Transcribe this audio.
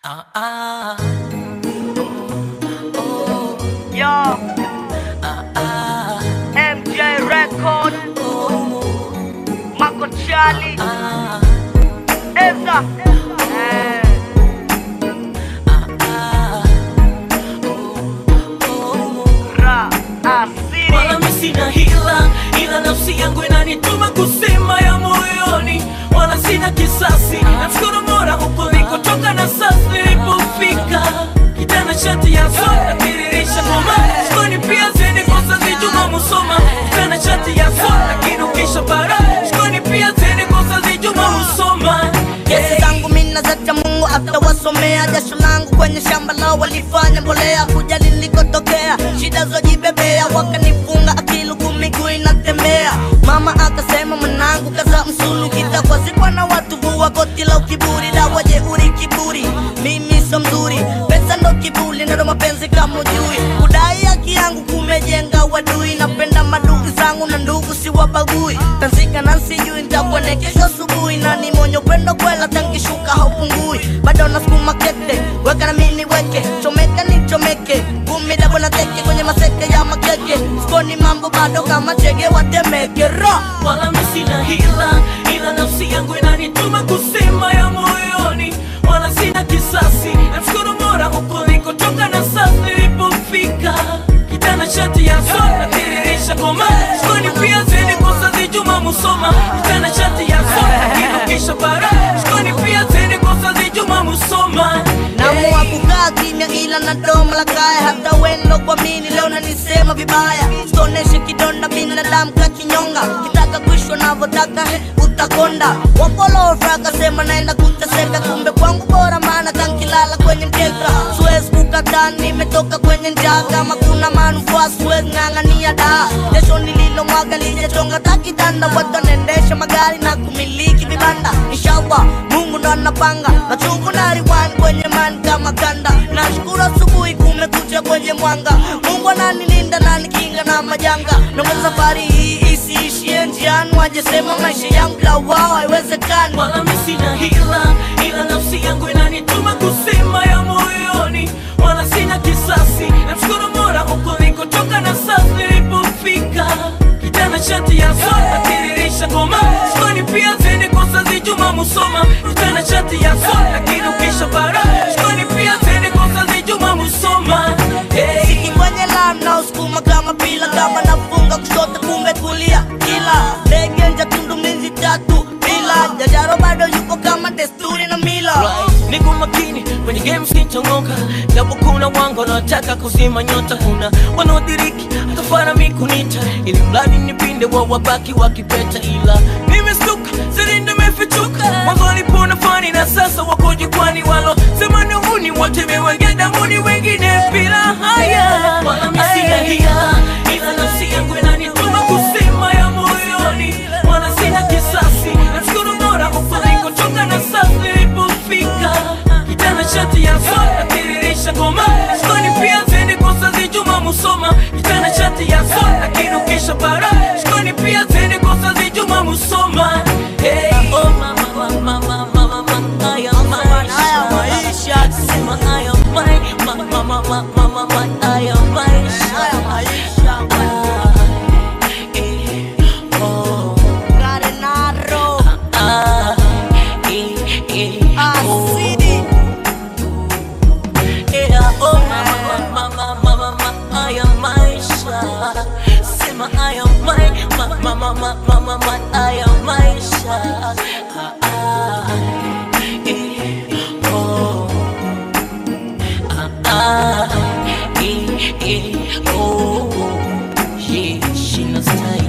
Ah, ah, Yo, ah, MJ Record, Marco Charlie, ah, Eza. Eh, Ra, Asiri. wala mi sina hila, ila nafsi yangu inanituma kusema ya moyoni, wala sina kisasi. Namshukuru Mola huko nilikotoka na sasa nilipofika, kitana shati ya soda tiririsha ngoma shikoni pia zeni kosa zijuma musoma, kitana shati ya soda kinukisha bara shikoni pia zeni kosa zijuma musoma Kesi zangu mina zacha Mungu atawasomea. Jasho langu kwenye shamba lao walifanya mbolea, kuja nilikotokea, shida zojibebea, wakanifunga akilugu miguu inatembea. Mama akasema mwanangu, kaza msulu, kitakwa sikwa na watu vua koti la ukiburi, dawa jeuri kiburi, mimi so mzuri, pesa ndo kiburi, ndo mapenzi kama ujui, kudai haki yangu kumejenga wadui, napenda madugu zangu na ndugu siwabagui, tanzika na sijui nitakuone kesho asubuhi, na ni mwenye upendo kwela, tankishuka haupungui, bado nasukuma kete, weka na mini weke, chomeka ni chomeke, kumi dabo na teke kwenye maseke ya makeke, sikoni mambo bado kama chege watemeke ra wala mi sina hila, ila nafsi yangu inanituma kusema ya moyoni, wala sina kisasi. Namshukuru Mola huko nilikotoka na sasa nilipofika, kitana shati ya soda tiririsha ngoma shikoni pia zeni kosa zijuma musoma, kitana shati ya soda kinukisha bara shikoni pia zeni kosa zijuma musoma Naamua kukaa kimya ila na domo la kaya, hata wendo kwa mini leo nanisema vibaya, sitoneshe kidonda binadamu kakinyonga, kitaka kuishwa navyotaka he, utakonda. Wapolofra akasema naenda kuteseka, kumbe kwangu bora, maana kankilala kwenye mkeka, siwezi kukataa, nimetoka kwenye njaa, kama kuna manufaa siwezi ng'ang'ania daa, jasho nililomwaga lijachonga takitanda, watu wanaendesha magari na kumiliki vibanda, inshallah Mungu ndo anapanga na chungu na riwani kwenye mani kama kanda. Nashukuru asubuhi kumekucha kwenye mwanga, Mungu ananilinda na nikinga na majanga. Naomba safari hii isiishie njiani, wajesema maisha yangu la wao haiwezekani. wala mi sina hila, ila nafsi yangu inanituma kusema ya moyoni, wala sina kisasi. Namshukuru Mola huko nilikotoka na sasa nilipofika, kitana shati ya soda tiririsha ngoma shikoni pia zeni kosa zijuma musoma, kitana shati ya soda kinukisha bara shikoni pia zeni kosa zijuma musoma hey. Siki kwenye lam na usukuma kama pila, kama nafunga kushoto kumbe kulia, kila ndege nja tundu mizi tatu bila jajaro bado yupo kama desturi na mila Right. Niko makini kwenye game sichongoka, japo kuna wangu wanaotaka kuzima nyota, kuna wanaodiriki hata farami kunita, ili mradi nipinde wa wabaki wakipeta, ila nimestuka siri nimefichuka, mwanzo walipona fani na sasa wako jukwani, walo sema ni uni wote mewenge damuni, wengine bila haya, wala mi sina hila, ila nafsi yangu inanituma kusema ya moyoni, wala sina kisasi, namshukuru Mola huko nilikotoka na sasa nilipofika, kitana shati ya soda tiririsha ngoma shikoni pia zeni kosa zijuma musoma, kitana shati ya soda kinukisha bara shikoni pia zeni kosa zijuma musoma hey. Oh, mama, mama, mama, mama, mama, haya Haya maisha maisha. sema haya mai- ma- ma- ma- ma- ma- ma- ma- haya maisha Haya maisha Ah, eh, oh. Garenaro Ah, eh, eh, oh. Asidi Yeah, oh, mama, mama, mama, mama, haya maisha. Sema haya mai- ma- ma- ma- ma- ma- ma- ma- haya maisha. Ah, ah, eh, oh. Ah, ah, eh, eh, oh. Yeah, she knows style.